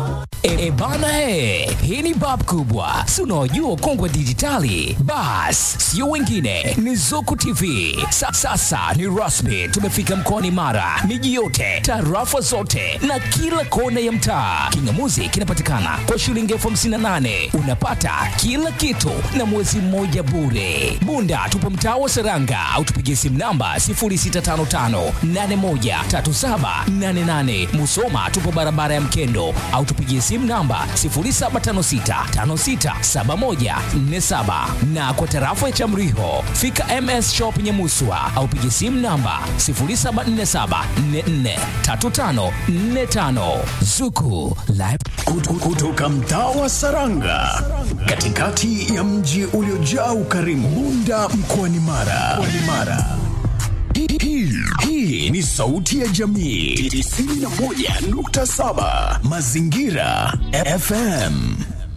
E, e bana he, hii ni bab kubwa, si unaojua kongwe dijitali. Bas, sio wengine, ni Zuku TV. Sa, sasa ni rasmi, tumefika mkoani Mara, miji yote, tarafa zote na kila kona ya mtaa. Kingamuzi kinapatikana kwa shilingi elfu hamsini na nane unapata kila kitu na mwezi mmoja bure. Bunda tupo mtaa wa Seranga au tupigie simu namba 0655813788. Musoma tupo barabara ya Mkendo au tupigie simu namba 0756567147 na kwa tarafa ya Chamriho fika MS Shop Nyamuswa au pigie simu namba 0747443545 Zuku Live Kut- kutoka mtaa wa Saranga katikati ya mji uliojaa ukarimu Bunda mkoani Mara. Mkoani Mara. Hii- hii- Hii ni sauti ya jamii 91.7 Mazingira FM.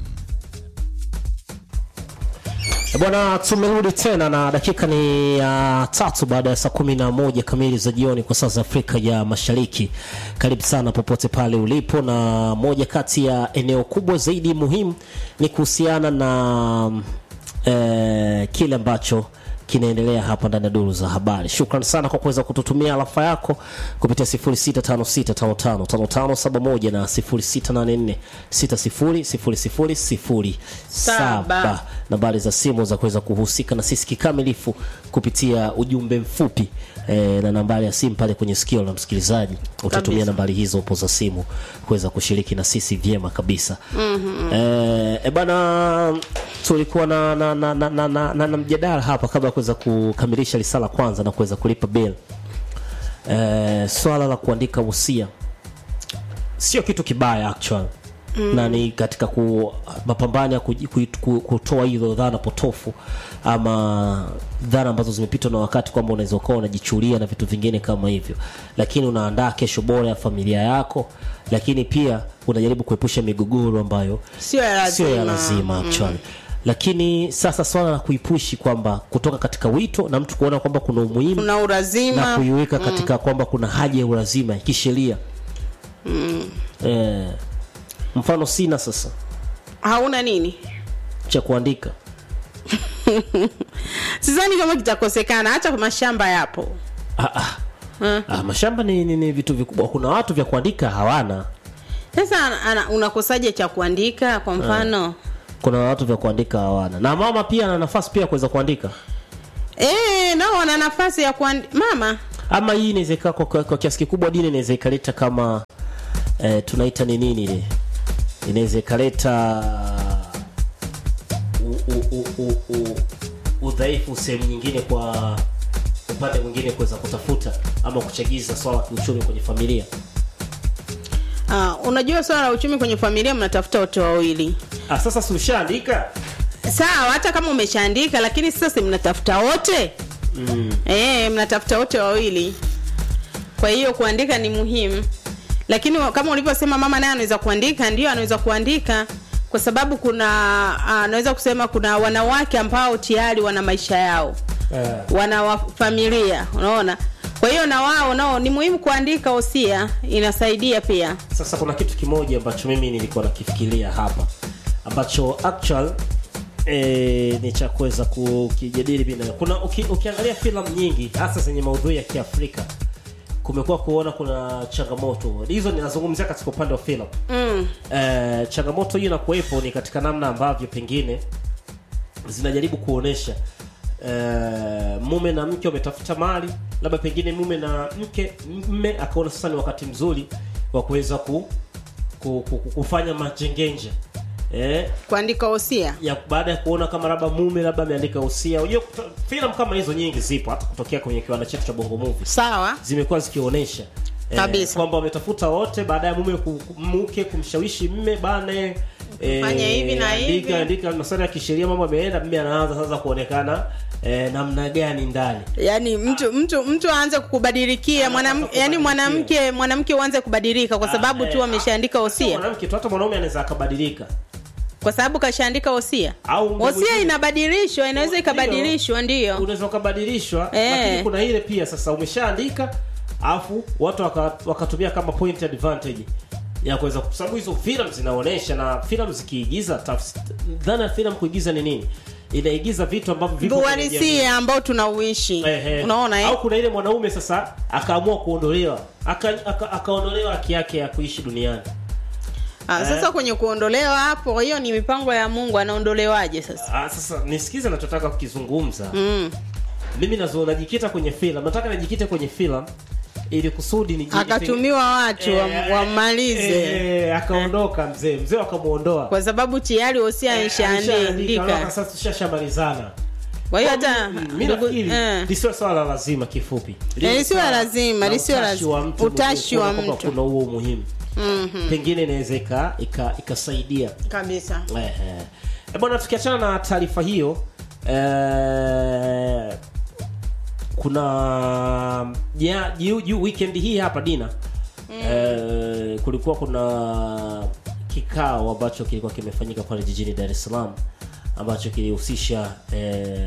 Bwana, tumerudi tena na dakika ni ya tatu baada ya saa kumi na moja kamili za jioni kwa saa za Afrika ya Mashariki. Karibu sana popote pale ulipo, na moja kati ya eneo kubwa zaidi muhimu ni kuhusiana na eh, kile ambacho kinaendelea hapa ndani ya duru za habari. Shukran sana kwa kuweza kututumia alafa yako kupitia 0656555571 na 0684600007 nambari za simu za kuweza kuhusika na sisi kikamilifu kupitia ujumbe mfupi e, na nambari ya simu pale kwenye sikio la msikilizaji utatumia Kabisa. nambari hizo upo za simu kuweza kushiriki na sisi vyema kabisa mm-hmm. e, e bana tulikuwa na na, na, na, na, na, na, na mjadala hapa kabla ya kuweza kukamilisha risala kwanza na kuweza kulipa bill e, swala la kuandika usia sio kitu kibaya actual mm. na ni katika ku, mapambano ya ku, ku, ku, kutoa hizo dhana potofu ama dhana ambazo zimepitwa na wakati kwamba unaweza ukawa unajichulia na vitu vingine kama hivyo lakini unaandaa kesho bora ya familia yako lakini pia unajaribu kuepusha migogoro ambayo Sio ya sio ya lazima. lazima actually lakini sasa swala la kuipushi kwamba kutoka katika wito na mtu kuona kwamba kuna umuhimu kuna na urazima kuiweka katika kwamba kuna haja ya ulazima kisheria mm. eh, mfano sina sasa hauna nini cha kuandika sidhani kama kitakosekana hata mashamba yapo ah, ah. Ah, mashamba ni, ni, ni vitu vikubwa kuna watu vya kuandika hawana sasa ana- ana- unakosaje cha kuandika kwa mfano kuna watu vya kuandika hawana na mama pia ana nafasi pia ya kuweza kuandika eh nao wana nafasi ya kuandi... mama ama hii inaweza ikaa kwa, kwa, kwa kiasi kikubwa dini inaweza ikaleta kama eh, tunaita ni nini ile inaweza ikaleta u- u- u- u- u- udhaifu sehemu nyingine kwa upande mwingine kuweza kutafuta ama kuchagiza swala la kiuchumi kwenye familia ah, unajua swala la uchumi kwenye familia mnatafuta wote wawili ah, sasa si ushaandika sawa hata kama umeshaandika lakini sasa si mnatafuta wote mm. e, mnatafuta wote wawili kwa hiyo kuandika ni muhimu lakini wa- kama ulivyosema mama naye anaweza kuandika ndio anaweza kuandika kwa sababu kuna ah, anaweza kusema kuna wanawake ambao tayari wana maisha yao eh. wana wa familia unaona kwa hiyo na wao nao ni muhimu kuandika hosia inasaidia pia sasa kuna kitu kimoja ambacho mimi nilikuwa nakifikiria hapa ambacho actual E, ni cha kuweza kukijadili bila kuna uki, ukiangalia filamu nyingi hasa zenye maudhui ya kiafrika kumekuwa kuona kuna changamoto hizo ninazungumzia katika upande wa filamu mm. e, changamoto hiyo inakuwepo ni katika namna ambavyo pengine zinajaribu kuonesha e, mume na mke wametafuta mali labda pengine mume na mke mme akaona sasa ni wakati mzuri wa kuweza ku, ku, ku, ku, kufanya majengenja eh, kuandika hosia ya baada ya kuona kama labda mume labda ameandika usia unajua kuto- filamu kama hizo nyingi zipo hata kutokea kwenye kiwanda chetu cha bongo movie sawa zimekuwa zikionyesha eh, Kabisa. kwamba wametafuta wote baada ya mume ku- ku- mke kumshawishi mme bane Fanya hivi na hivi. andika, andika masuala ya kisheria mambo ameenda mme anaanza sasa kuonekana eh, namna gani ndani yaani mtu mtu mtu aanze kukubadilikia mwanam, Anaanza yani kubadilikia. mwanamke mwanamke uanze kubadilika kwa sababu Ah, tu eh, ameshaandika sio hosia mwanamke tu hata mwanaume anaweza akabadilika kwa sababu kashaandika hosia Au mtu hosia mwingine. inabadilishwa inaweza Ndio. ikabadilishwa ndio unaweza ukabadilishwa Eh. lakini kuna ile pia sasa umeshaandika alafu watu waka- wakatumia kama point advantage ya kuweza kwa sababu hizo filamu zinaonesha na filamu zikiigiza tafs- dhana ya filamu kuigiza ni nini inaigiza vitu ambavyo vipo kwenye jamii. uhalisia ambao tunauishi Ehe. unaona eh? au kuna ile mwanaume sasa akaamua kuondolewa aka, aka, akaondolewa haki yake ya kuishi duniani Ah, sasa kwenye kuondolewa hapo hiyo ni mipango ya mungu anaondolewaje sasa ah, sasa nisikize nachotaka kukizungumza mm. mimi nazo najikita kwenye filamu nataka najikite kwenye filamu ili kusudi ni akatumiwa watu wam- wamalize eh, akaondoka mzee mzee wakamuondoa kwa sababu tayari hosia Alishaandika, ishaandika sasa tushashamalizana kwa hiyo hata mi ndugu- nafikiri eh. lisiwe swala la lazima kifupi Eh, lisiwe swala lazima, la lisiwe utashi lazima. wa mtu Utashi wa kuona kwamba mtu. kuna huo umuhimu pengine inaweza ika- ika- ikasaidia kabisa Ehe. Eh, bwana tukiachana na taarifa hiyo eh, kuna ja, juu, juu weekend hii hapa dina eh, kulikuwa kuna kikao ambacho kilikuwa kimefanyika pale jijini Dar es Salaam ambacho kilihusisha eh,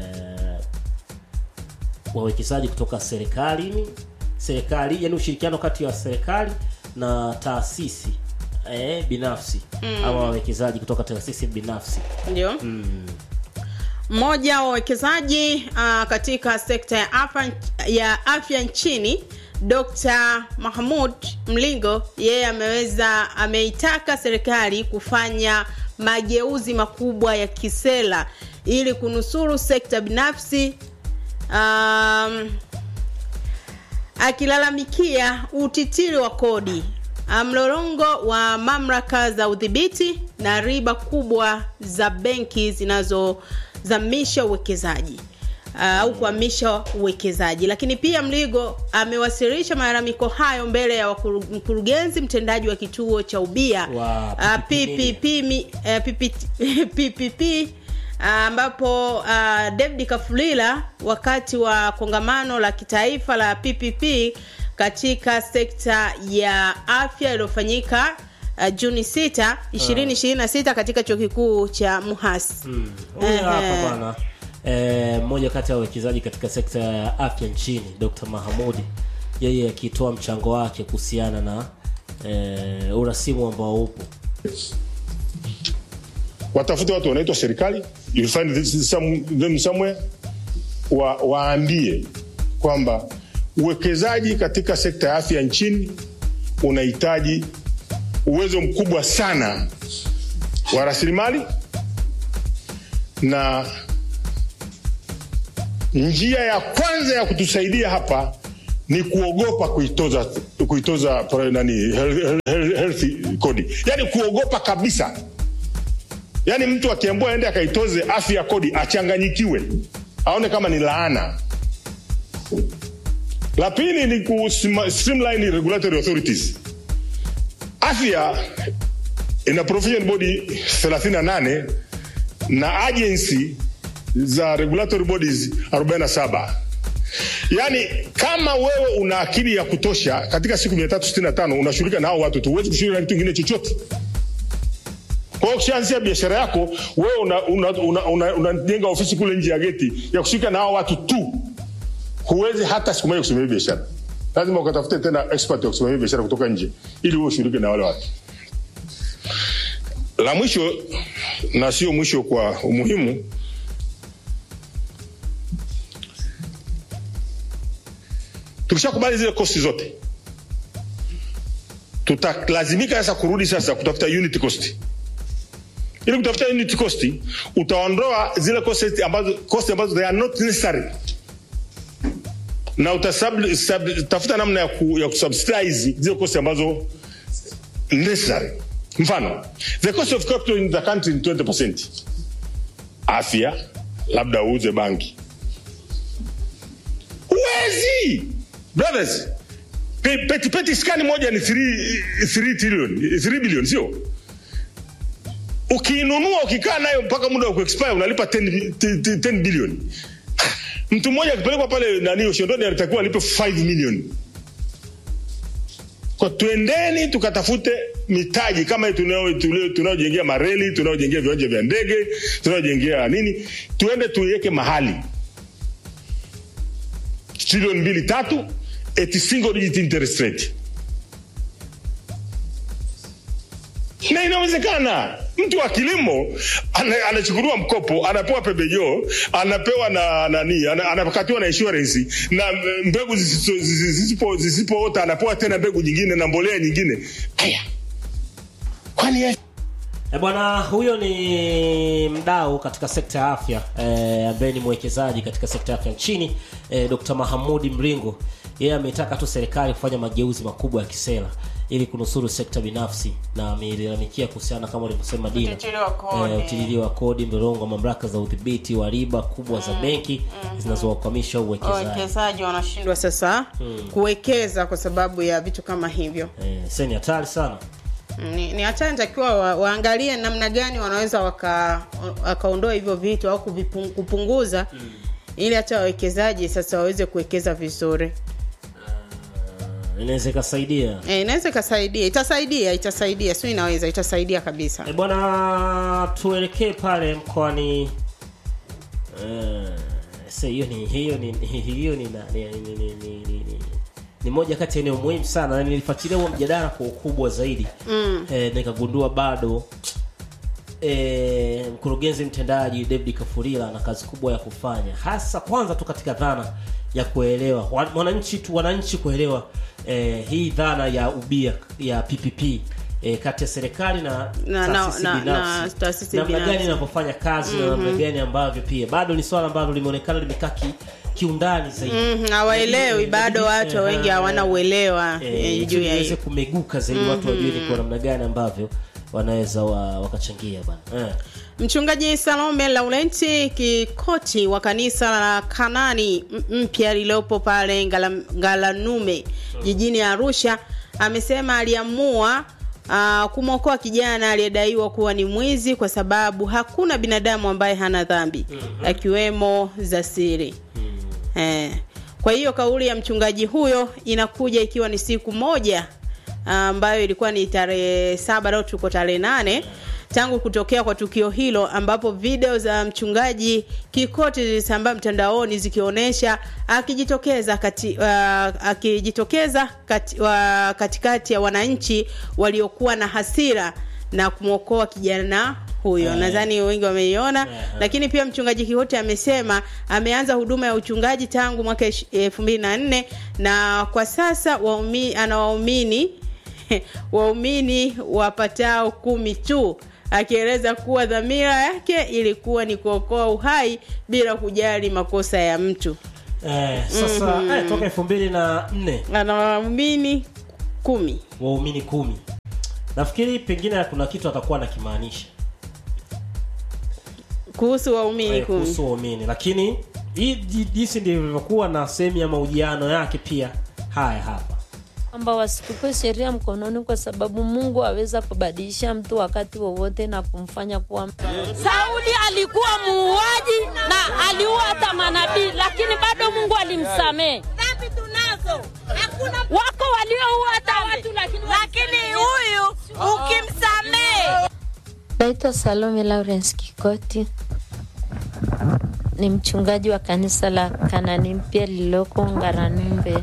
wawekezaji kutoka serikalini serikali yani ushirikiano kati ya serikali na taasisi eh, binafsi ama wawekezaji kutoka taasisi binafsi ndio mmoja wa wawekezaji uh, katika sekta ya afya, ya afya nchini dr mahmud mlingo yeye ameweza ameitaka serikali kufanya mageuzi makubwa ya kisera ili kunusuru sekta binafsi um, akilalamikia utitiri wa kodi ah, mlolongo wa mamlaka za udhibiti na riba kubwa za benki zinazozamisha uwekezaji ah, au kuhamisha uwekezaji lakini pia mligo amewasilisha malalamiko hayo mbele ya wakuru- mkurugenzi mtendaji wa kituo cha ubia Wa ah, PPP. PPP mi- eh, PPT PPP ambapo uh, David Kafulila wakati wa kongamano la kitaifa la PPP katika sekta ya afya iliyofanyika uh, Juni 6 2026 katika chuo kikuu cha Muhas. huyu Ehe. hapa bwana eh, mmoja kati ya wawekezaji katika sekta ya afya nchini Dr. Mahamudi yeye akitoa mchango wake kuhusiana na eh, urasimu ambao upo watafute watu wanaitwa serikali you'll find this some, them somewhere wa, waambie kwamba uwekezaji katika sekta ya afya nchini unahitaji uwezo mkubwa sana wa rasilimali na njia ya kwanza ya kutusaidia hapa ni kuogopa kuitoza kuitoza pra- nani health, health, health kodi yani kuogopa kabisa yaani mtu akiambua aende akaitoze afya kodi achanganyikiwe aone kama ni laana la pili ni ku sima- streamline regulatory authorities afya ina provision body 38 na agency za regulatory bodies 47 yaani kama wewe una akili ya kutosha katika siku 365 unashughulika na hao watu tu huwezi kushughulika na kitu kingine chochote kwa hiyo ukishaanzia biashara yako wewe unajenga una, una, una, unajenga ofisi kule nje ya geti ya kushughulika na hao watu tu huwezi hata siku moja kusimamia biashara lazima ukatafute tena expert ya kusimamia biashara kutoka nje ili uwe ushughulike na wale watu la mwisho na sio mwisho kwa umuhimu tukishakubali zile kosti zote tutalazimika sasa kurudi sasa kutafuta unit cost ili kutafuta unit cost utaondoa zile cost ambazo, cost ambazo they are not necessary na utatafuta namna ya, ku, ya kusubsidize zile cost ambazo necessary mfano the cost of capital in the country ni 20 afya labda uuze banki huwezi brothers Pe- peti peti skani moja ni 3 3 trillion 3 billion sio ukiinunua ukikaa nayo mpaka muda wa kuexpire unalipa 10, 10, 10 billion mtu mmoja akipelekwa pale nani ushondoni alitakiwa alipe 5 million kwa twendeni tukatafute mitaji kama hii tunao- tulio- tunayojengea mareli tunayojengea viwanja vya ndege tunayojengea nini tuende tuiweke mahali trilioni mbili tatu at single digit interest rate na inawezekana mtu wa kilimo ana- anachukuliwa mkopo anapewa pembejeo anapewa na nani ana- anakatiwa na insurance na mbegu zisizo- zisipo- zisipoota anapewa tena mbegu nyingine na mbolea nyingine haya kwani ya- E bwana, huyo ni mdau katika sekta ya afya eh, ambaye ni mwekezaji katika sekta ya afya nchini eh, Dr. Mahamudi Mringo. Yeye ametaka tu serikali kufanya mageuzi makubwa ya kisera ili kunusuru sekta binafsi na amelalamikia kuhusiana kama ulivyosema Dina, Utilili wa kodi. eh, utilili wa kodi, mlolongo wa mamlaka za udhibiti wa riba kubwa za benki zinazowakwamisha uwekezaji. wawekezaji wanashindwa sasa kuwekeza kwa sababu ya vitu kama hivyo Eh, sasa ni hatari sana. ni, ni hatari natakiwa wa, waangalie namna gani wanaweza waka- wakaondoa hivyo vitu au kuvipung- kupunguza ili hata wawekezaji sasa waweze kuwekeza vizuri Inaweza ikasaidia. e, inaweza ikasaidia itasaidia itasaidia sio inaweza itasaidia kabisa E bwana, tuelekee pale mkoani eh, sasa hiyo ni hiyo ni hiyo ni na- ni, ni, ni, ni, ni, ni, ni moja kati ya eneo muhimu sana na nilifuatilia huo mjadala kwa ukubwa zaidi mm. eh, nikagundua bado eh, mkurugenzi mtendaji David Kafurila ana kazi kubwa ya kufanya hasa kwanza tu katika dhana ya kuelewa wa- wananchi tu wananchi kuelewa eh, hii dhana ya ubia ya PPP eh, kati ya serikali na Na- na- taasisi na- binafsi. na taasisi namna binafsi. gani inavyofanya kazi na namna gani ambavyo pia bado ni swala ambalo limeonekana limekaa ki, kiundani zaidi Mhm, hawaelewi Inabidi- bado inabidi- watu eh, wengi hawana uelewa eh, eh, ili juu ya iweze hiyo kumeguka zaidi watu wajue ni kwa namna gani ambavyo wanaweza wa, wakachangia bana eh. Mchungaji Salome Laurenti Kikoti wa kanisa la Kanani m- mpya lililopo pale Ngala- Ngalanume jijini Arusha amesema aliamua uh, kumwokoa kijana aliyedaiwa kuwa ni mwizi kwa sababu hakuna binadamu ambaye hana dhambi akiwemo za siri. Eh. Kwa hiyo kauli ya mchungaji huyo inakuja ikiwa ni siku moja ambayo ilikuwa ni tarehe saba leo tuko tarehe nane tangu kutokea kwa tukio hilo ambapo video za mchungaji Kikoti zilisambaa mtandaoni zikionyesha akijitokeza kati, uh, akijitokeza kati, uh, katikati ya wananchi waliokuwa na hasira na kumwokoa kijana huyo Eh. nadhani wengi wameiona Eh. lakini pia mchungaji Kikoti amesema ameanza huduma ya uchungaji tangu mwaka elfu mbili na nne na kwa sasa waumi, ana waumini waumini wapatao kumi tu akieleza kuwa dhamira yake ilikuwa ni kuokoa uhai bila kujali makosa ya mtu Eh, sasa eh, toka elfu mbili na nne ana waumini kumi waumini kumi nafikiri pengine kuna kitu atakuwa anakimaanisha kuhusu waumini eh, kumi kuhusu waumini lakini hii ji- jinsi ndivyo ilivyokuwa na sehemu ya mahojiano yake pia haya hapa kwamba wasichukue sheria mkononi kwa sababu Mungu aweza kubadilisha mtu wakati wowote na kumfanya kuwa Sauli alikuwa muuaji na aliua hata manabii, lakini bado Mungu alimsamehe. Dhambi tunazo, hakuna wako walioua hata watu, lakini lakini huyu ukimsamehe Naitwa Salome Lawrence Kikoti, ni mchungaji wa kanisa la Kanani mpya lililoko Ngaranumbe.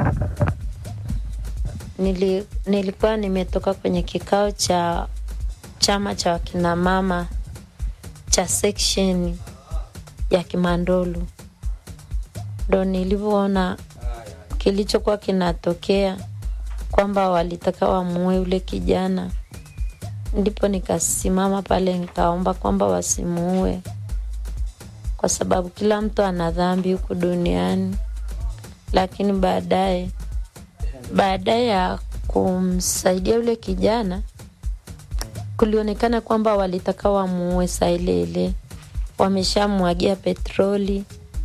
Nili, nilikuwa nimetoka kwenye kikao cha chama cha wakinamama cha section ya Kimandolu, ndo nilivyoona kilichokuwa kinatokea kwamba walitaka wamuue yule kijana ndipo nikasimama pale nikaomba kwamba wasimuue kwa sababu kila mtu ana dhambi huku duniani lakini baadaye baada ya kumsaidia yule kijana kulionekana kwamba walitaka wamuue saa ile ile wameshamwagia petroli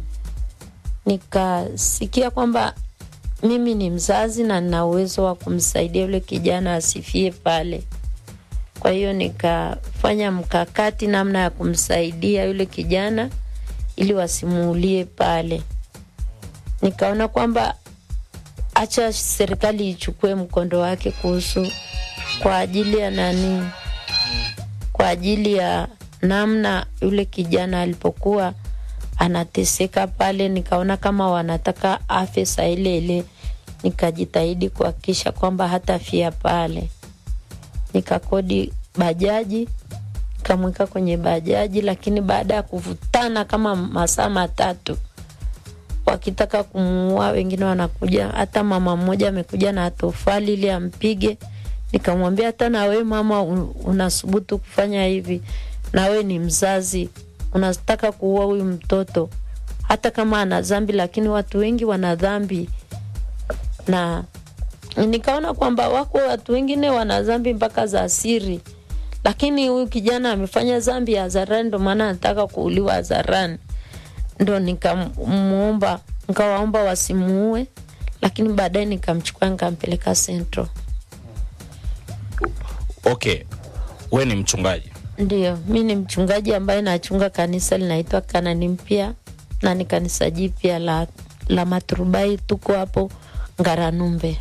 nikasikia kwamba mimi ni mzazi na nina uwezo wa kumsaidia yule kijana asifie pale kwa hiyo nikafanya mkakati namna ya kumsaidia yule kijana ili wasimuulie pale. Nikaona kwamba acha serikali ichukue mkondo wake kuhusu kwa ajili ya nani, kwa ajili ya namna yule kijana alipokuwa anateseka pale. Nikaona kama wanataka afe saa ile ile, nikajitahidi kuhakikisha kwamba hatafia pale nikakodi bajaji kamweka kwenye bajaji, lakini baada ya kuvutana kama masaa matatu wakitaka kumuua, wengine wanakuja, hata mama mmoja amekuja na tofali ili ampige. Nikamwambia hata na we mama un- unasubutu kufanya hivi, na we ni mzazi, unataka kuua huyu mtoto, hata kama ana dhambi, lakini watu wengi wana dhambi na nikaona kwamba wako watu wengine wana dhambi mpaka za siri, lakini huyu kijana amefanya dhambi ya hadharani, ndo maana anataka kuuliwa hadharani. Ndo nikamuomba nikawaomba wasimuue, lakini baadaye nikamchukua nikampeleka Central. okay we ni mchungaji Ndio, mi ni mchungaji ambaye nachunga kanisa linaitwa Kanani Mpya na ni kanisa jipya la, la Maturubai. Tuko hapo Ngaranumbe.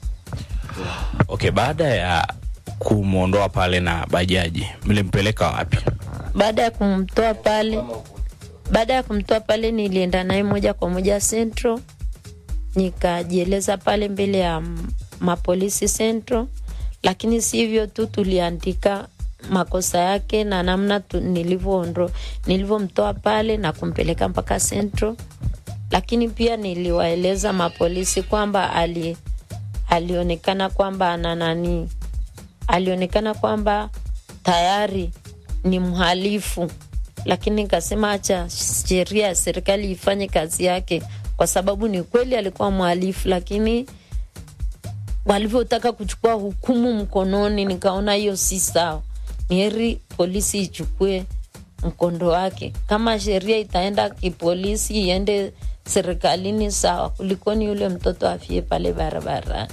okay baada ya kumwondoa pale na bajaji mlimpeleka wapi baada ya kumtoa pale baada ya kumtoa pale nilienda naye moja kwa moja Central, nikajieleza pale mbele ya m- mapolisi Central, lakini si hivyo tu, tuliandika makosa yake na namna tu- nilivyoondro nilivyomtoa pale na kumpeleka mpaka Central, lakini pia niliwaeleza mapolisi kwamba ali alionekana kwamba ana nani alionekana kwamba tayari ni mhalifu, lakini nikasema acha sheria ya serikali ifanye kazi yake, kwa sababu ni kweli alikuwa mhalifu, lakini walivyotaka kuchukua hukumu mkononi, nikaona hiyo si sawa. Ni heri polisi ichukue mkondo wake. Kama sheria itaenda kipolisi, iende serikalini, sawa, kulikoni yule mtoto afie pale barabarani.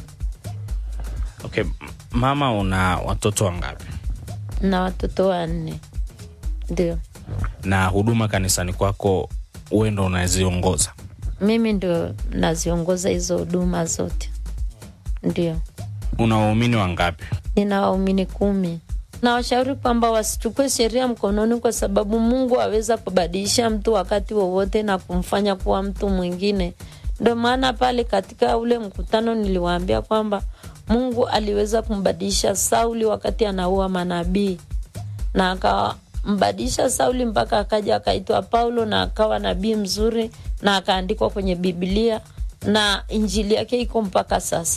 okay m- mama una watoto wangapi na watoto wanne ndio na huduma kanisani kwako uwe ndo unaziongoza mimi ndio naziongoza hizo huduma zote ndio una waumini wangapi nina waumini kumi nawashauri kwamba wasichukue sheria mkononi kwa sababu mungu aweza kubadilisha mtu wakati wowote na kumfanya kuwa mtu mwingine ndio maana pale katika ule mkutano niliwaambia kwamba mungu aliweza kumbadilisha sauli wakati anaua manabii na akambadilisha Sauli mpaka akaja akaitwa Paulo na akawa nabii mzuri na akaandikwa kwenye Biblia na injili yake iko mpaka sasa.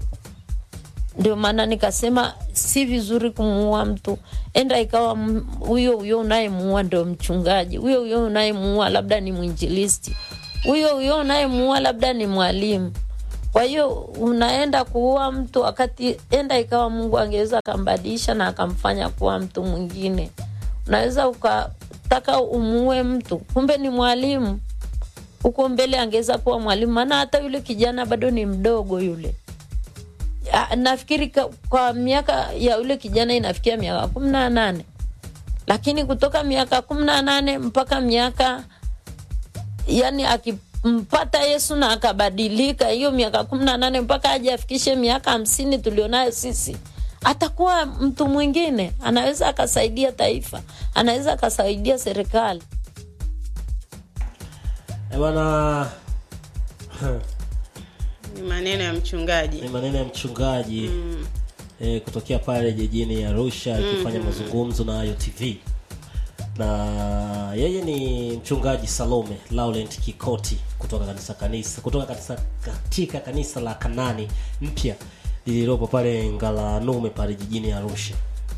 Ndio maana nikasema si vizuri kumuua mtu, enda ikawa m- huyo huyo unayemuua ndio mchungaji, huyo huyo unayemuua labda ni mwinjilisti, huyo huyo unayemuua labda ni mwalimu. Kwa hiyo unaenda kuua mtu wakati enda ikawa Mungu angeweza akambadilisha na akamfanya kuwa mtu mwingine. Unaweza ukataka umuue mtu, kumbe ni mwalimu. Huko mbele angeweza kuwa mwalimu, maana hata yule kijana bado ni mdogo yule. Ah, Nafikiri ka- kwa miaka ya yule kijana inafikia miaka kumi na nane, lakini kutoka miaka kumi na nane mpaka miaka yani akimpata Yesu na akabadilika, hiyo miaka kumi na nane mpaka aje afikishe miaka hamsini tulionayo sisi, atakuwa mtu mwingine, anaweza akasaidia taifa, anaweza akasaidia serikali. Eh, bwana ni maneno ya mchungaji ni maneno ya mchungaji mm. eh, kutokea pale jijini Arusha akifanya mazungumzo na Ayo TV na yeye ni mchungaji Salome Laurent Kikoti kutoka kanisa kanisa kutoka kanisa katika kanisa la Kanani mpya lililopo pale Ngalanume pale jijini Arusha.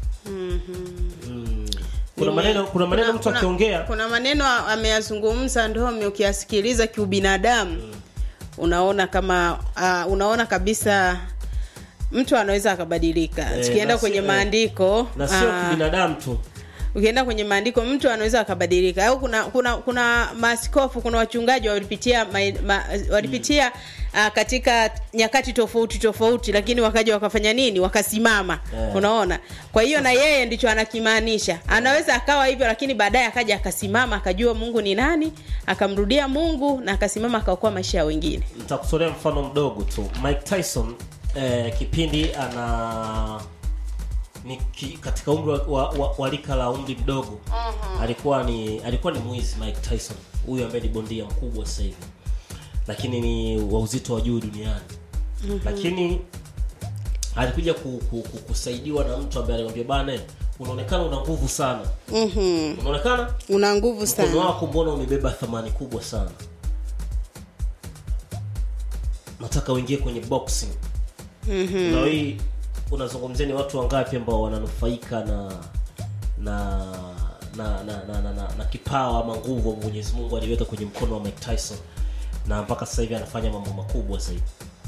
Mm. Kuna maneno kuna maneno mtu akiongea kuna maneno ameyazungumza ndomi ukiyasikiliza kiubinadamu unaona kama uh, unaona kabisa mtu anaweza akabadilika Eh, tukienda na kwenye sio- maandiko na sio ah, kibinadamu tu. ukienda kwenye maandiko mtu anaweza akabadilika au kuna kuna kuna maaskofu kuna wachungaji walipitia ma, ma, walipitia uh, katika nyakati tofauti tofauti lakini wakaja wakafanya nini wakasimama Eh. unaona kwa hiyo na yeye ndicho anakimaanisha anaweza akawa hivyo lakini baadaye akaja akasimama akajua mungu ni nani akamrudia mungu na akasimama akaokoa maisha ya wengine nitakutolea mfano mdogo tu mike tyson eh, kipindi ana ni ki, katika umri wa, wa, wa, wa rika la umri mdogo alikuwa ni alikuwa ni mwizi mike tyson huyu ambaye ni bondia mkubwa sasa hivi lakini ni wa uzito wa juu duniani lakini alikuja ku, ku, ku, kusaidiwa na mtu ambaye alimwambia bana unaonekana una nguvu sana Mhm. unaonekana una nguvu mkono sana wako mbona umebeba thamani kubwa sana nataka uingie kwenye boxing Mhm. na hii unazungumzia ni watu wangapi ambao wananufaika na na na na, na, na, na, na kipawa ama nguvu ambayo Mwenyezi Mungu aliweka kwenye mkono wa Mike Tyson na mpaka sasa hivi anafanya mambo makubwa zaidi.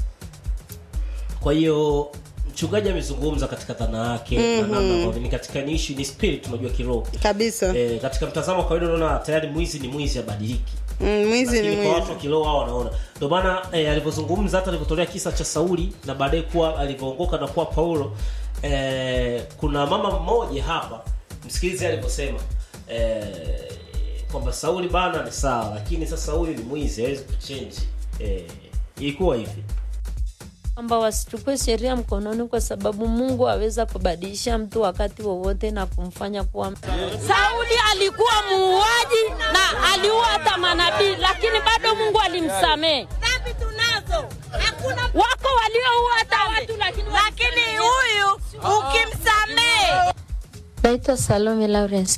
Kwa hiyo mchungaji amezungumza katika dhana yake na namna ambavyo ni katika ni issue ni spirit tunajua kiroho. kabisa E, katika mtazamo wa kawaida unaona tayari mwizi ni mwizi abadiliki Mm, mwizi ni lakini kwa watu wa mwizi kiroho hao wanaona ndio maana eh, alivyozungumza hata alivyotolea kisa cha Sauli na baadaye kuwa alivyoongoka na kuwa Paulo eh, kuna mama mmoja hapa msikilize alivyosema eh, kwamba Sauli bana ni sawa lakini sasa huyu ni mwizi hawezi kuchange eh, ilikuwa hivi kwamba wasichukue sheria mkononi kwa sababu mungu aweza kubadilisha mtu wakati wowote na kumfanya kuwa Sauli alikuwa muuaji na aliua hata manabii, lakini bado Mungu alimsamehe. Dhambi tunazo, hakuna wako walioua hata watu, lakini lakini huyu ukimsamehe naitwa salome lawrence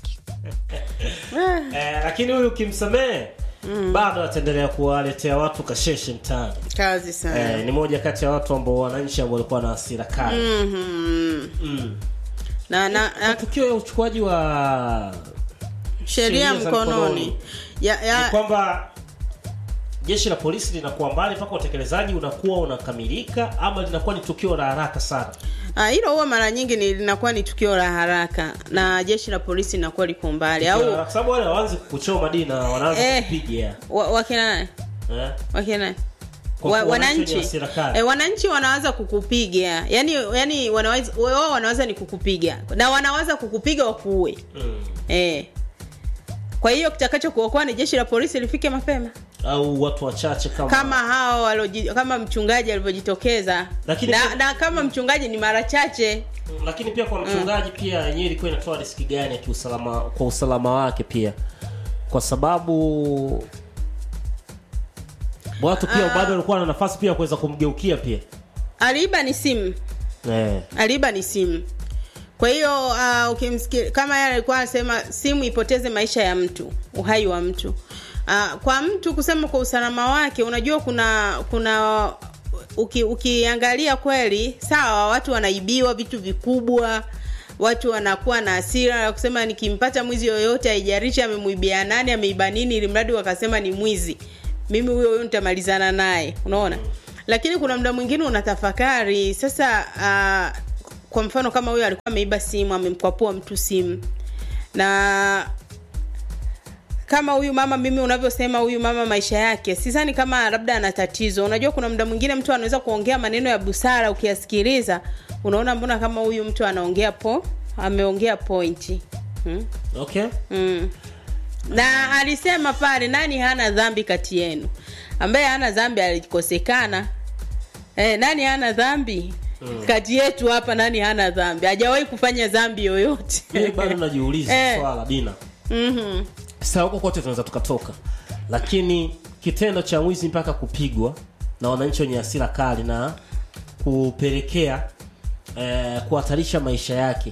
eh, lakini huyu ukimsamehe bado ataendelea kuwaletea watu kasheshe mtaani kazi sana eh, ni moja kati ya watu ambao wananchi ambao walikuwa na hasira kali Mhm. mm. na na, na tukio ya uchukuaji wa sheria sheria za mkononi mkononi. ya, ni ya, kwamba jeshi la polisi linakuwa mbali mpaka utekelezaji unakuwa unakamilika ama linakuwa ni tukio la haraka sana Ah, hilo huwa mara nyingi ni linakuwa ni tukio la haraka na jeshi la polisi linakuwa liko mbali au kwa sababu wale hawaanzi kukuchoma dini na wanaanza Eh. kupiga wa- wakina nani eh? wakina nani Kwa wa, kuwa wananchi wananchi wenye hasira kali. e, wananchi wanaweza kukupiga yani yani wanaweza wao wanaweza ni kukupiga na wanaweza kukupiga wakuue mm. e. kwa hiyo kitakacho kuokoa ni jeshi la polisi lifike mapema au watu wachache kama, kama hao waloji, kama mchungaji alivyojitokeza Lakini na, pia- na kama mchungaji ni mara chache lakini pia kwa mchungaji pia yenyewe ilikuwa inatoa riski gani ya kiusalama kwa usalama wake pia kwa sababu watu pia bado walikuwa na nafasi pia ya kuweza kumgeukia pia aliiba ni simu eh. aliiba ni simu kwa hiyo uh, ukimsikia kama yeye alikuwa anasema simu ipoteze maisha ya mtu uhai wa mtu uh, kwa mtu kusema kwa usalama wake unajua kuna kuna uki, ukiangalia kweli sawa watu wanaibiwa vitu vikubwa watu wanakuwa na hasira ya kusema nikimpata mwizi yoyote haijarishi amemuibia nani ameiba nini ili mradi wakasema ni mwizi mimi huyo huyo nitamalizana naye unaona lakini kuna muda mwingine unatafakari sasa uh, kwa mfano kama huyo alikuwa ameiba simu amemkwapua mtu simu na kama huyu mama mimi unavyosema huyu mama maisha yake sidhani kama labda ana tatizo unajua kuna muda mwingine mtu anaweza kuongea maneno ya busara ukiyasikiliza unaona mbona kama huyu mtu anaongea po ameongea pointi hmm? okay mm. na alisema pale nani hana dhambi kati yenu ambaye hana dhambi alikosekana eh, nani hana dhambi mm. kati yetu hapa nani hana dhambi hajawahi kufanya dhambi yoyote mimi bado najiuliza Eh. swala dina Mhm. sasa huko kote tunaweza tukatoka lakini kitendo cha mwizi mpaka kupigwa na wananchi wenye hasira kali na kupelekea eh, kuhatarisha maisha yake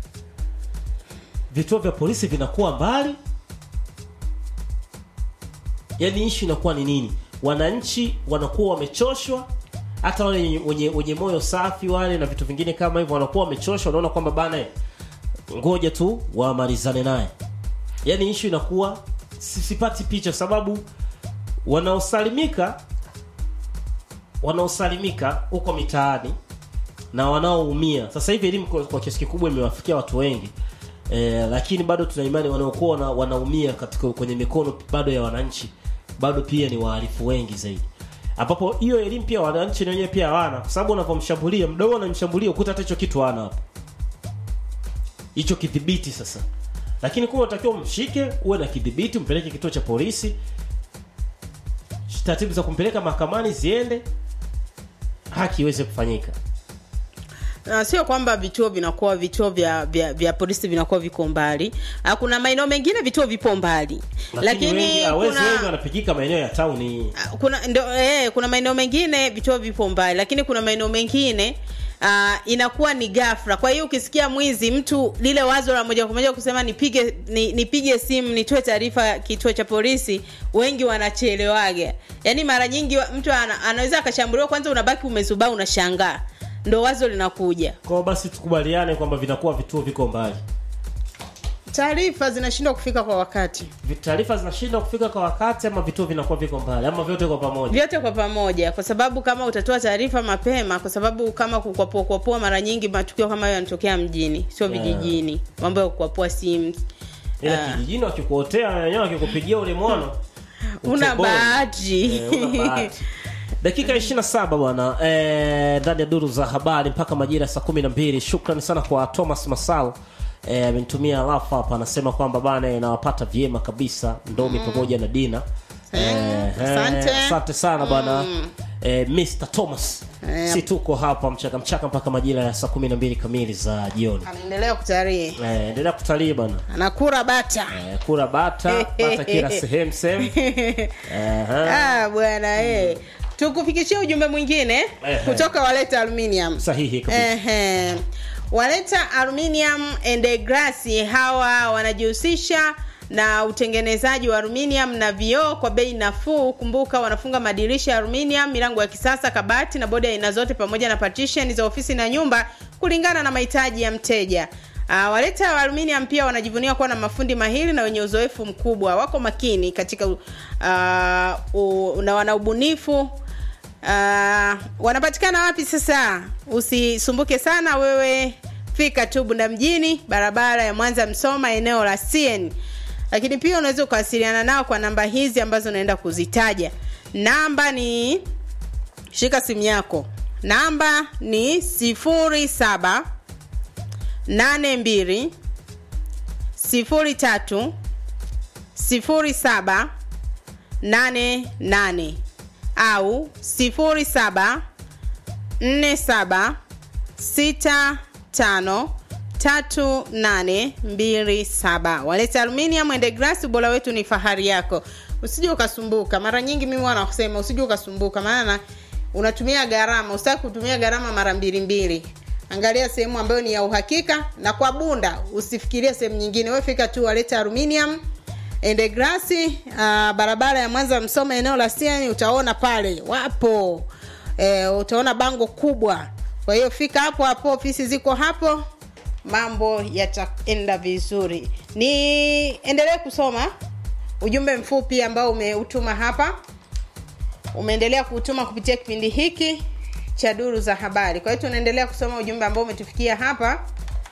vituo vya polisi vinakuwa mbali yaani ishu inakuwa ni nini wananchi wanakuwa wamechoshwa hata wale wenye, wenye, wenye moyo safi wale na vitu vingine kama hivyo wanakuwa wamechoshwa wanaona kwamba bana eh, ngoja tu wamalizane naye yaani ishu inakuwa si- sipati picha sababu wanaosalimika wanaosalimika huko mitaani na wanaoumia sasa hivi elimu kwa, kwa kiasi kikubwa imewafikia watu wengi e, lakini bado tuna imani wanaokuwa wana, wanaumia katika kwenye mikono bado ya wananchi bado pia ni wahalifu wengi zaidi ambapo hiyo elimu pia wananchi na wenyewe pia hawana kwa sababu unavyomshambulia mdogo unamshambulia ukuta hata hicho kitu hana hapo hicho kidhibiti sasa lakini kuwa unatakiwa umshike uwe na kidhibiti umpeleke kituo cha polisi taratibu za kumpeleka mahakamani ziende haki iweze kufanyika Na sio kwamba vituo vinakuwa vituo vya, vya, vya polisi vinakuwa viko mbali Ah, kuna maeneo mengine vituo vipo mbali lakini, wengi hawezi wengi kuna wanapigika maeneo ya tauni kuna ndo, eh, kuna maeneo mengine vituo vipo mbali lakini kuna maeneo mengine uh, inakuwa ni ghafla kwa hiyo ukisikia mwizi mtu lile wazo la moja kwa moja kusema nipige ni, nipige simu nitoe taarifa kituo cha polisi wengi wanachelewaga yaani mara nyingi wa- mtu ana, anaweza akashambuliwa kwanza unabaki umezubaa unashangaa ndo wazo linakuja Kwa basi tukubaliane kwamba vinakuwa vituo viko mbali. taarifa zinashindwa kufika kwa wakati Vi- Taarifa zinashindwa kufika kwa wakati ama vituo vinakuwa viko mbali ama vyote kwa pamoja. vyote kwa pamoja kwa sababu kama utatoa taarifa mapema kwa sababu kama kukwapua kwapua mara nyingi matukio kama hayo yanatokea mjini sio Yeah. vijijini mambo ya kukwapua simu Ila Ah. kijijini wakikuotea wenyewe wakikupigia ule mwono. una utoboi. bahati Eh, una bahati. dakika 27 bwana eh, ndani ya duru za habari mpaka majira ya saa 12 shukrani sana kwa thomas masal eh, amenitumia alafu hapa anasema kwamba bana nawapata vyema kabisa ndomi pamoja na dina eh, asante. eh, asante sana bwana eh, mr thomas Eh. si tuko hapa mchaka mchaka mpaka majira ya saa 12 kamili za jioni anaendelea kutalii eh, endelea kutalii bana anakura bata eh, kura bata bata kila sehemu sehemu eh, ah, bwana eh. tukufikishia ujumbe mwingine Ehe. kutoka waleta aluminium sahihi kabisa Ehe. waleta aluminium and glass hawa wanajihusisha na utengenezaji wa aluminium na vioo kwa bei nafuu kumbuka wanafunga madirisha ya aluminium milango ya kisasa kabati na bodi ya aina zote pamoja na partition za ofisi na nyumba kulingana na mahitaji ya mteja Uh, waleta wa aluminium pia wanajivunia kuwa na mafundi mahiri na wenye uzoefu mkubwa wako makini katika uh, u, na wana ubunifu Uh, wanapatikana wapi sasa usisumbuke sana wewe fika tu bunda mjini barabara ya mwanza msoma eneo la cn lakini pia unaweza ukawasiliana nao kwa namba hizi ambazo unaenda kuzitaja namba ni shika simu yako namba ni sifuri saba nane mbili sifuri tatu sifuri saba nane nane au sifuri saba nne saba sita tano tatu nane mbili saba waleta aluminium and glass ubora wetu ni fahari yako usije ukasumbuka mara nyingi mimi wana kusema usije ukasumbuka maana unatumia gharama usitaki kutumia gharama mara mbili mbili angalia sehemu ambayo ni ya uhakika na kwa bunda usifikirie sehemu nyingine we fika tu waleta aluminium ende grasi uh, barabara ya mwanza msoma eneo la siani utaona pale wapo e, utaona bango kubwa kwa hiyo fika hapo hapo ofisi ziko hapo mambo yataenda vizuri ni endelee kusoma ujumbe mfupi ambao umeutuma hapa umeendelea kuutuma kupitia kipindi hiki cha duru za habari kwa hiyo tunaendelea kusoma ujumbe ambao umetufikia hapa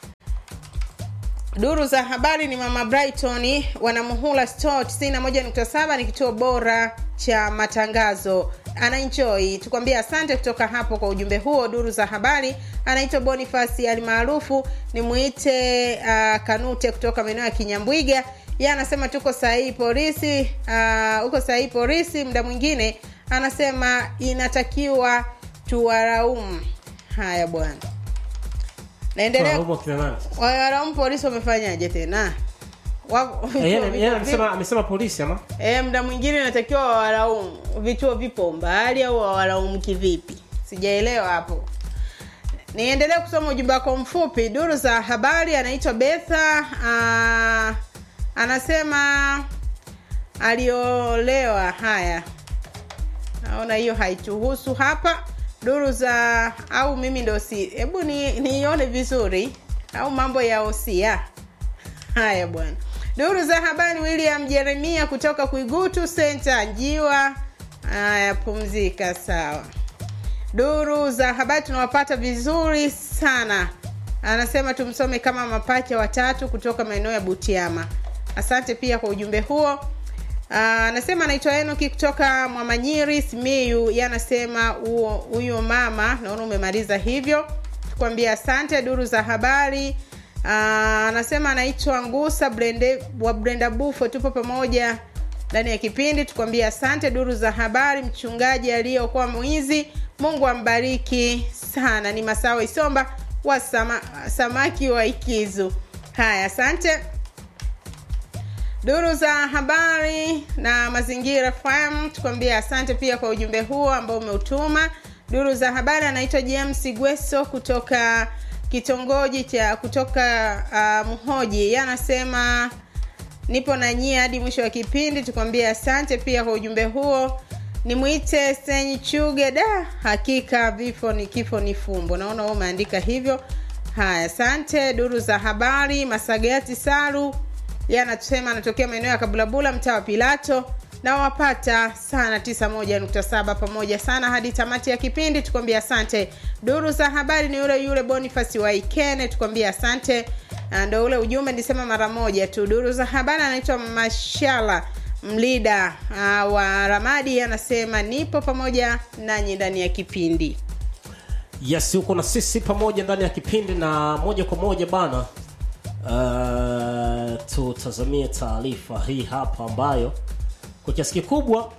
duru za habari ni mama brighton wanamuhula store 91.7 ni kituo bora cha matangazo anaenjoy tukwambia asante kutoka hapo kwa ujumbe huo duru za habari anaitwa bonifasi alimaarufu ni mwite uh, kanute kutoka maeneo ya kinyambwiga ye anasema tuko sahihi polisi uh, uko sahihi polisi muda mwingine anasema inatakiwa tuwaraumu haya bwana naendelea Tunalaumu akina nani? walaumu polisi wamefanyaje tena Wako- Eh, yeye- vituo yeye vipo- amesema amesema polisi ama Eh, mda mwingine inatakiwa wawalaumu vituo vipo mbali au wawalaumu kivipi sijaelewa hapo niendelee kusoma ujumbe wako mfupi duru za habari anaitwa betha uh, anasema aliolewa haya naona hiyo haituhusu hapa duru za au mimi ndo si hebu ni- niione vizuri au mambo ya osia haya bwana duru za habari william jeremia kutoka kuigutu senta njiwa haya pumzika sawa duru za habari tunawapata vizuri sana anasema tumsome kama mapacha watatu kutoka maeneo ya butiama asante pia kwa ujumbe huo Ah, anasema anaitwa enoki kutoka mwamanyiri simiyu ye anasema huo- huyo mama naona umemaliza hivyo tukwambia asante duru za habari Ah, anasema anaitwa ngusa Brende, wa brenda bufo tupo pamoja ndani ya kipindi tukwambia asante duru za habari mchungaji aliyokuwa mwizi mungu ambariki sana ni masawa isomba wa sama, samaki wa ikizu haya asante duru za habari na mazingira fm tukwambia asante pia kwa ujumbe huo ambao umeutuma duru za habari anaitwa james gweso kutoka kitongoji cha kutoka uh, mhoji yeye anasema nipo na nyie hadi mwisho wa kipindi tukwambie asante pia kwa ujumbe huo nimwite senyi chuge da hakika vifo ni kifo ni fumbo naona wewe umeandika hivyo haya asante duru za habari masagati saru yeye anatusema anatokea maeneo ya kabulabula mtaa wa pilato na wapata sana 91.7 pamoja sana hadi tamati ya kipindi tukwambia asante duru za habari ni yule yule bonifasi wa ikene tukwambia asante Ah, ndo ule ujumbe nisema mara moja tu duru za habari anaitwa mashala mlida uh, wa ramadi anasema nipo pamoja nanyi ndani ya kipindi yes uko na sisi pamoja ndani ya kipindi na moja kwa moja bana uh, tutazamie taarifa hii hapa ambayo kwa kiasi kikubwa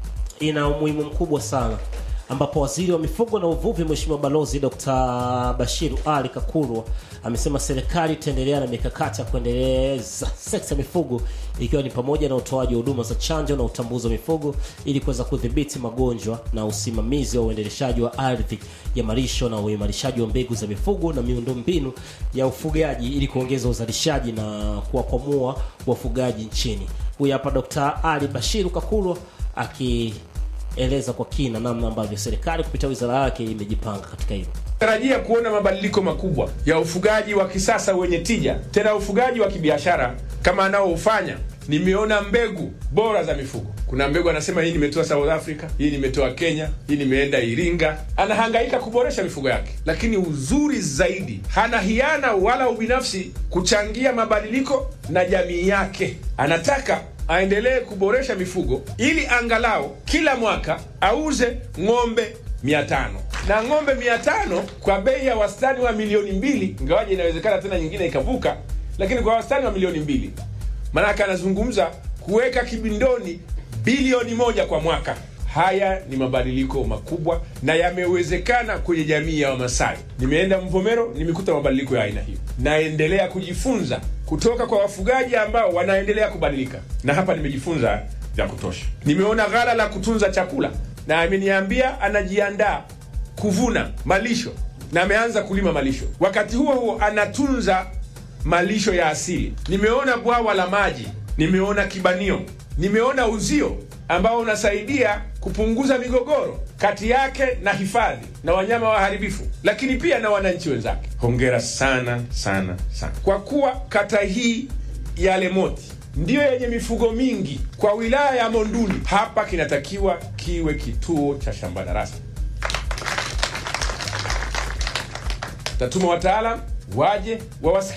ina umuhimu mkubwa sana ambapo waziri wa mifugo na uvuvi mheshimiwa balozi dr bashiru ali kakurwa amesema serikali itaendelea na mikakati ya kuendeleza sekta ya mifugo ikiwa ni pamoja na utoaji wa huduma za chanjo na utambuzi wa mifugo ili kuweza kudhibiti magonjwa na usimamizi wa uendeleshaji wa ardhi ya malisho na uimarishaji wa mbegu za mifugo na miundombinu ya ufugaji ili kuongeza uzalishaji na kuwakwamua wafugaji nchini huyu hapa dr ali bashiru kakurwa aki eleza kwa kina namna ambavyo serikali kupitia wizara yake imejipanga katika hilo tarajia kuona mabadiliko makubwa ya ufugaji wa kisasa wenye tija tena ufugaji wa kibiashara kama anaoufanya nimeona mbegu bora za mifugo kuna mbegu anasema hii nimetoa south africa hii nimetoa kenya hii nimeenda iringa anahangaika kuboresha mifugo yake lakini uzuri zaidi hana hiana wala ubinafsi kuchangia mabadiliko na jamii yake anataka aendelee kuboresha mifugo ili angalau kila mwaka auze ng'ombe 500 na ng'ombe 500 kwa bei ya wastani wa milioni mbili ingawaje inawezekana tena nyingine ikavuka lakini kwa wastani wa milioni mbili maanake anazungumza kuweka kibindoni bilioni moja kwa mwaka haya ni mabadiliko makubwa na yamewezekana kwenye jamii ya wamasai nimeenda mvomero nimekuta mabadiliko ya aina hiyo naendelea kujifunza kutoka kwa wafugaji ambao wanaendelea kubadilika na hapa nimejifunza vya kutosha nimeona ghala la kutunza chakula na ameniambia anajiandaa kuvuna malisho na ameanza kulima malisho wakati huo huo anatunza malisho ya asili nimeona bwawa la maji nimeona kibanio nimeona uzio ambao unasaidia kupunguza migogoro kati yake na hifadhi na wanyama waharibifu lakini pia na wananchi wenzake hongera sana sana sana kwa kuwa kata hii ya lemoti ndiyo yenye mifugo mingi kwa wilaya ya monduli hapa kinatakiwa kiwe kituo cha shamba darasa tatuma wataalam waje wawasikie